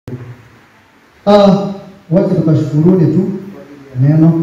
Ah, wacha tukashukuruni tu kwa neno.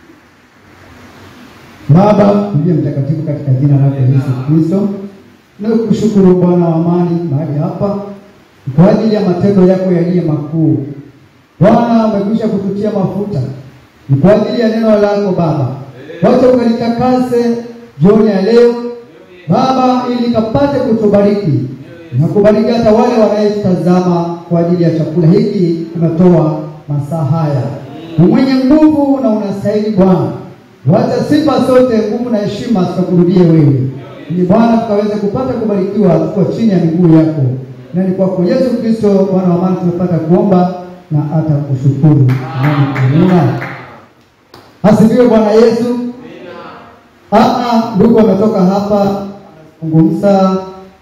Baba uliye mtakatifu, katika jina lako Yesu Kristo, nakushukuru Bwana wa amani mahali hapa kwa ajili ya matendo yako yaliyo makuu. Bwana, umekwisha kututia mafuta ni kwa ajili ya neno lako Baba, wacha ukalitakase jioni ya leo Baba, ili kapate kutubariki na kubariki hata wale wanayetazama kwa ajili ya chakula hiki tumetoa masaa haya. Mwenye nguvu na unastahili Bwana, wacha sifa zote, nguvu na heshima zikakurudie wewe, ili Bwana tukaweze kupata kubarikiwa, tuko chini ya miguu yako, na ni kwako Yesu Kristo Bwana wa amani tumepata kuomba na hata kushukuru. Amina. Asifiwe Bwana Yesu. Aa, ndugu wametoka hapa kuzungumza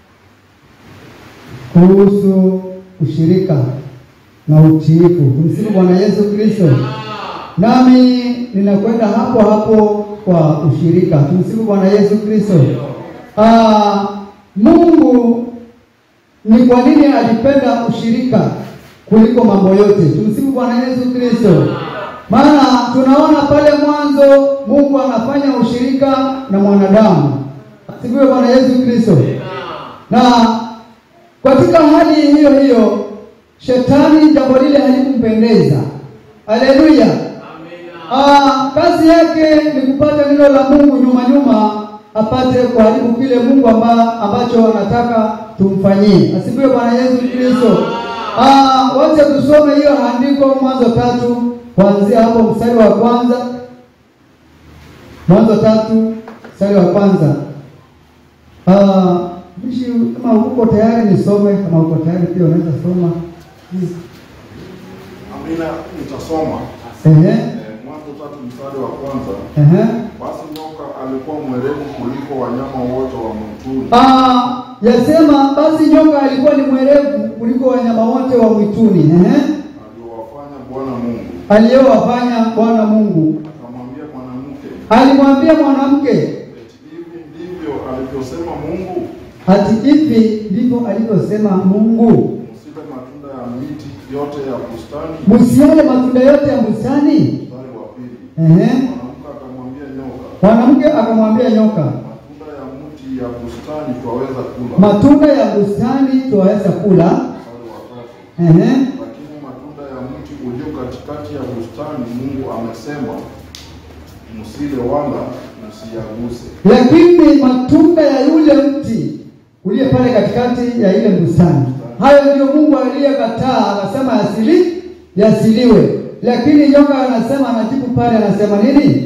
kuhusu ushirika na utiifu. Tumsifu Bwana Yesu Kristo. Nami ninakwenda hapo hapo kwa ushirika. Tumsifu Bwana Yesu Kristo. Ah, Mungu ni kwa nini alipenda ushirika kuliko mambo yote? Tumsifu Bwana Yesu Kristo. Maana tunaona pale mwanzo Mungu anafanya ushirika na mwanadamu. Asifiwe Bwana Yesu Kristo. Na katika hali hiyo hiyo shetani jambo lile halikumpendeza. Haleluya. Ah, kazi yake ni kupata neno la Mungu nyuma nyuma apate kuharibu kile Mungu amba, ambacho anataka tumfanyie. Asifiwe Bwana Yesu Kristo. Ah, wacha tusome hiyo andiko Mwanzo tatu kuanzia hapo mstari wa kwanza. Mwanzo tatu mstari wa kwanza. Ah, Mishi, kama uko tayari nisome, kama uko tayari pia unaweza soma. Amina, nitasoma Ehe, Eh, Mwanzo tatu mstari wa kwanza. ehe. Basi nyoka alikuwa mwerevu kuliko wanyama wote wa mwituni, Ah, yasema basi nyoka alikuwa ni mwerevu kuliko wanyama wote wa mwituni. Ehe. aliowafanya Bwana Mungu. Aliyowafanya Bwana Mungu. Akamwambia mwanamke, Alimwambia mwanamke, eti hivi ndivyo alivyosema Mungu, ati hivi ndivyo alivyosema Mungu, msile matunda ya miti yote ya bustani. msiale matunda yote ya bustani. Mstari wa pili, Ehe. mwanamke akamwambia nyoka, Mwanamke akamwambia nyoka, matunda ya mti ya bustani twaweza kula. matunda ya bustani twaweza kula. Mstari wa tatu, Ehe. lakini matunda ya mti ulio katikati ya bustani Mungu amesema msile wala msiyaguse. Lakini matunda ya yule mti uliye pale katikati ya ile bustani, hayo ndio Mungu aliyekataa, akasema yasili yasiliwe. Lakini nyoka anasema, anajibu pale, anasema nini?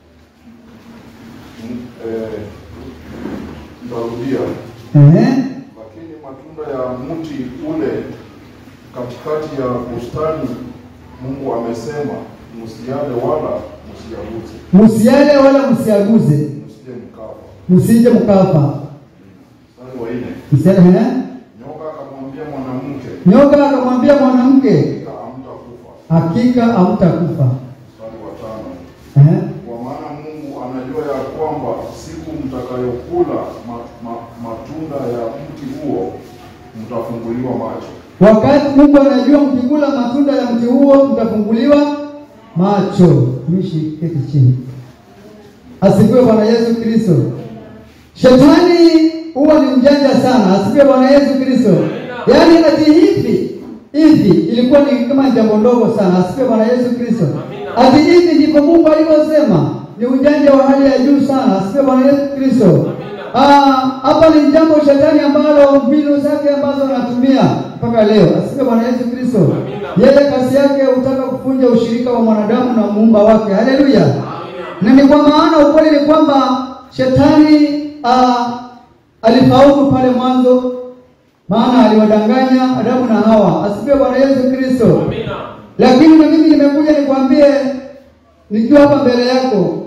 Eh, Nitarudia. Ehe. Lakini matunda ya mti ule katikati ya bustani Mungu amesema msiale wala msiyaguse, Msiale wala msiaguze, msije mkafa. msije mkafa. Mstari wa nne, Msiale, ehe. nyoka akamwambia mwanamke, Nyoka akamwambia mwanamke, hakika hamtakufa. hakika hamtakufa. Mstari wa tano, Ehe. kwa maana Mungu anajua ya kwamba siku mtakayokula ma, ma, matunda ya mti huo mtafunguliwa macho. Wakati Mungu anajua mkikula matunda ya mti huo mtafunguliwa macho. Mishi keti chini. Asifiwe Bwana Yesu Kristo. Shetani huwa ni mjanja sana. Asifiwe Bwana Yesu Kristo. Yaani ati hivi hivi ilikuwa ni kama jambo ndogo sana. Asifiwe Bwana Yesu Kristo. Ati hivi ndivyo Mungu alivyosema. Ni ujanja wa hali ya juu sana. Asifiwe Bwana Yesu Kristo. Ah, hapa ni jambo shetani ambalo mbinu zake ambazo anatumia mpaka leo. Asifiwe Bwana Yesu Kristo. Yeye kazi yake hutaka kuvunja ushirika wa mwanadamu na muumba wake. Haleluya. Na ni kwa maana ukweli ni kwamba shetani ah, alifaulu pale mwanzo, maana aliwadanganya Adamu na Hawa. Asifiwe Bwana Yesu Kristo. Lakini na mimi nimekuja nikwambie nikiwa hapa mbele yako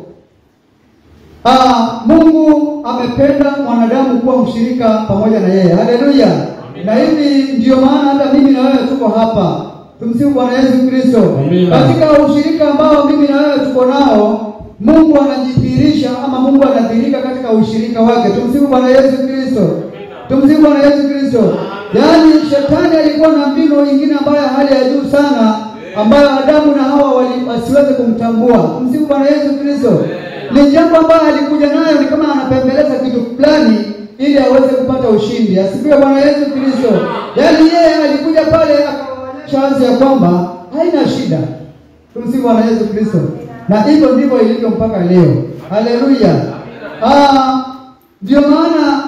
Ah, Mungu amependa mwanadamu kuwa mshirika pamoja na yeye. Haleluya. Na hivi ndiyo maana hata mimi na wewe tuko hapa. Tumsifu Bwana Yesu Kristo. Amina. Katika ushirika ambao mimi na wewe tuko nao, Mungu anajidhihirisha ama Mungu anadhihirika katika ushirika wake. Tumsifu Bwana Yesu Kristo. Tumsifu Bwana Yesu Kristo. Yaani shetani alikuwa na mbinu nyingine ambayo hali ya juu sana ambayo Adamu na Hawa wali- wasiweze kumtambua. Msifu Bwana Yesu Kristo. Ni jambo ambayo alikuja nayo, ni kama anapembeleza kitu fulani ili aweze kupata ushindi. Asifiwe Bwana Yesu Kristo. Yaani yeye alikuja pale akawaonyesha wazi ya kwamba haina shida. Tumsifu Bwana Yesu Kristo. Na hivyo ndivyo ilivyo mpaka leo. Haleluya. Ah, ndio maana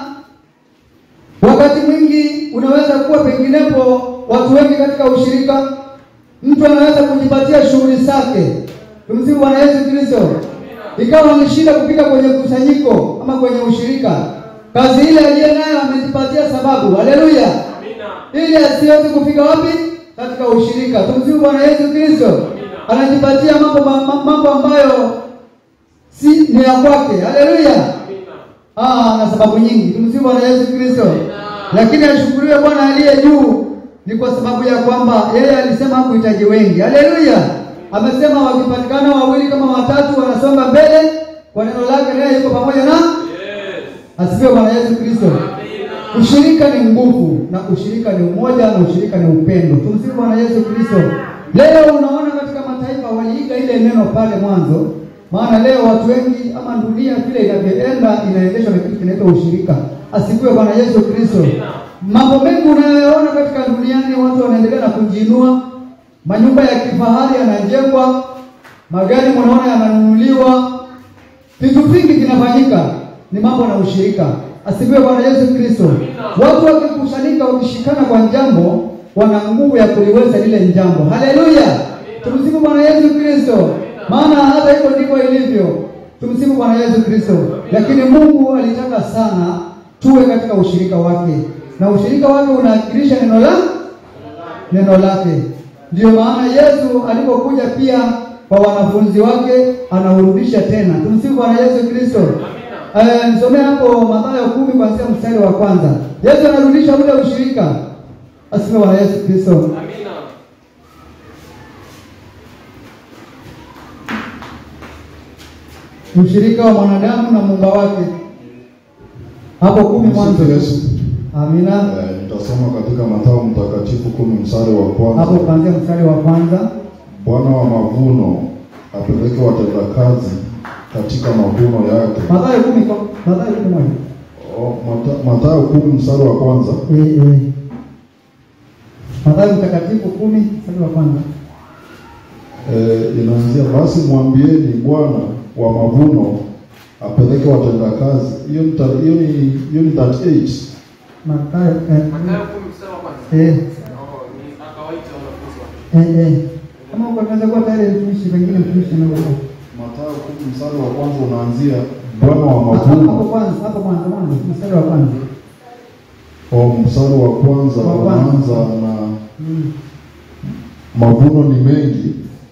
wakati mwingi unaweza kuwa penginepo watu wengi katika ushirika, mtu anaweza kujipatia shughuli zake. Tumsifu Bwana Yesu Kristo. Ikawa ameshinda kufika kwenye kusanyiko ama kwenye ushirika, kazi ile aliye nayo amejipatia sababu. Haleluya ili asiweze kufika wapi? Katika ushirika. Tumsifu Bwana Yesu Kristo. Anajipatia mambo ma- mambo ambayo si ni ya kwake. Haleluya. Ah, na sababu nyingi. Tumsifu Bwana Yesu Kristo. Lakini ashukuriwe Bwana aliye juu, ni kwa sababu ya kwamba yeye alisema hakuhitaji wengi. Haleluya. Amesema wakipatikana wawili kama watatu wanasonga mbele kwa neno lake, naye yuko pamoja na asifiwe Bwana Yesu Kristo. Ushirika ni nguvu na ushirika ni umoja na ushirika ni upendo. Tumsifu Bwana Yesu Kristo. Leo unaona katika mataifa waliiga ile neno pale mwanzo, maana leo watu wengi ama dunia vile inavyoenda inaendeshwa na kitu kinaitwa ushirika. Asifiwe Bwana Yesu Kristo. Mambo mengi unayoona katika duniani, watu wanaendelea na kujiinua, manyumba ya kifahari yanajengwa, magari mnaona yananunuliwa, vitu vingi vinafanyika, ni mambo na ushirika. Asifiwe Bwana Yesu Kristo. Watu wakikusanyika, wakishikana kwa jambo, wana nguvu ya kuliweza lile jambo. Haleluya, tumsifu Bwana Yesu Kristo. Maana hata hivyo ndivyo ilivyo. Tumsifu Bwana Yesu Kristo. Lakini Mungu alitaka sana tuwe katika ushirika wake, na ushirika wake unawakilisha neno la neno lake. Ndiyo maana Yesu alipokuja pia kwa wanafunzi wake anaurudisha tena. Tumsifu Bwana Yesu Kristo. Eh, nisomee hapo Mathayo kumi kuanzia mstari wa kwanza. Yesu anarudisha ule ushirika. Asifiwe Bwana Yesu Kristo. Ushirika wa mwanadamu na muumba wake. Hapo kumi mwanzo. Msifu Yesu. Amina. Eh, nitasoma katika Mathayo mtakatifu kumi mstari wa Hapo kwanza. kuanzia mstari wa kwanza. Bwana wa mavuno apeleke watendakazi katika mavuno yake. Mathayo kumi kwa Mathayo kumi moja. O, Mata- Mathayo kumi mstari wa kwanza. Eh, eh. Mathayo mtakatifu kumi mstari wa kwanza. Eh, inaanzia basi mwambieni Bwana wa mavuno apeleke watendakazi. Hiyo ni ta- hiyo ni hiyo ni 38. Mathayo eh, Mathayo kumi mstari wa kwanza. eh, Oh, ni akawaita wanafunzi wake. eh, eh. Kama uko tunaweza kuwa tayari mtumishi pengine mtumishi na wewe. Mathayo kumi mstari wa kwanza unaanzia Bwana wa Hapo mavuno. kwanza, hapo mwanzo mwanzo mstari wa kwanza. O, mstari wa kwanza Wa kwanza. unaanza na Mm. mavuno ni mengi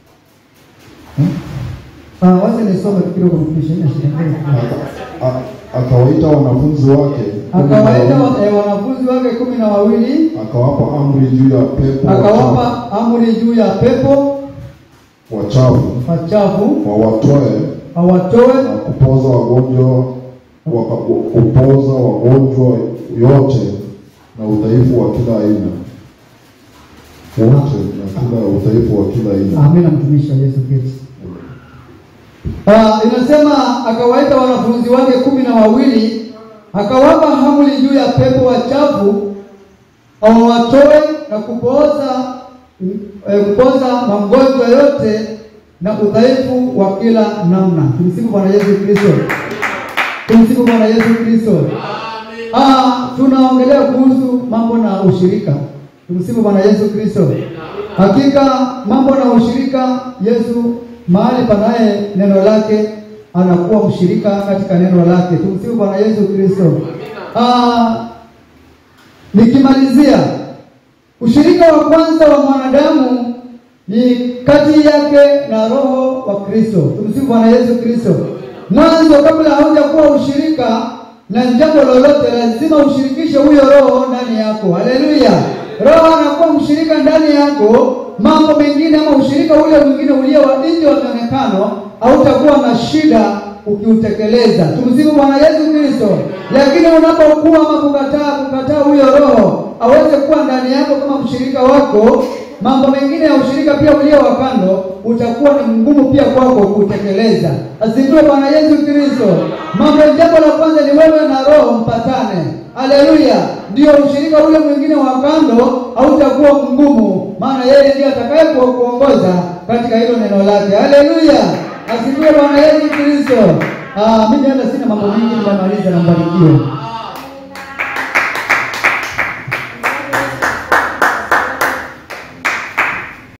Ah, wacha nisome tu kidogo mtumishi, haina shida. Aka- a- akawaita wanafunzi wake kumi na Akawaita wawili, wa- eh, wanafunzi wake kumi na wawili akawapa amri juu ya pepo wachafu- akawapa amri juu ya pepo wachafu wachafu wawatoe awatoe na kupoza wagonjwa waka- kupoza wagonjwa yote na udhaifu wa kila aina wote na kila udhaifu wa kila aina Amina, mtumishi wa Yesu Kristo. Ah, inasema akawaita wanafunzi wake kumi na wawili akawapa amri juu ya pepo wachafu awatoe na kupoza eh, kupoza magonjwa yote na udhaifu wa kila namna. Tumsifu Bwana Yesu Kristo. Tumsifu Bwana Yesu Kristo. Ah, tunaongelea kuhusu mambo na ushirika. Tumsifu Bwana Yesu Kristo. Hakika mambo na ushirika, Yesu mahali panaye neno lake anakuwa mshirika katika neno lake. Tumsifu Bwana Yesu Kristo. Ah, nikimalizia, ushirika wa kwanza wa mwanadamu ni kati yake na Roho wa Kristo. Tumsifu Bwana Yesu Kristo. Mwanzo, kabla haujakuwa ushirika na jambo lolote, lazima ushirikishe huyo Roho ndani yako. Haleluya! Roho anakuwa mshirika ndani yako. Mambo mengine ama ushirika ule mwingine ulio wa nje wa mionekano hautakuwa na shida ukiutekeleza. Tumsifu Bwana Yesu Kristo. Lakini unapokuwa ama kukataa kukataa huyo Roho, aweze kuwa ndani yako kama mshirika wako, mambo mengine ya ushirika pia ulio wa kando utakuwa ni mgumu pia kwako kutekeleza. Asifiwe Bwana Yesu Kristo. Mambo, jambo la kwanza ni wewe na Roho mpatane. Haleluya! Ndio ushirika ule mwingine wa kando hautakuwa mgumu, maana yeye ndiye atakaye kuongoza katika hilo neno lake. Haleluya! Asifiwe Bwana Yesu Kristo. Ah, mimi hata sina mambo mengi, nitamaliza na mbarikiwe.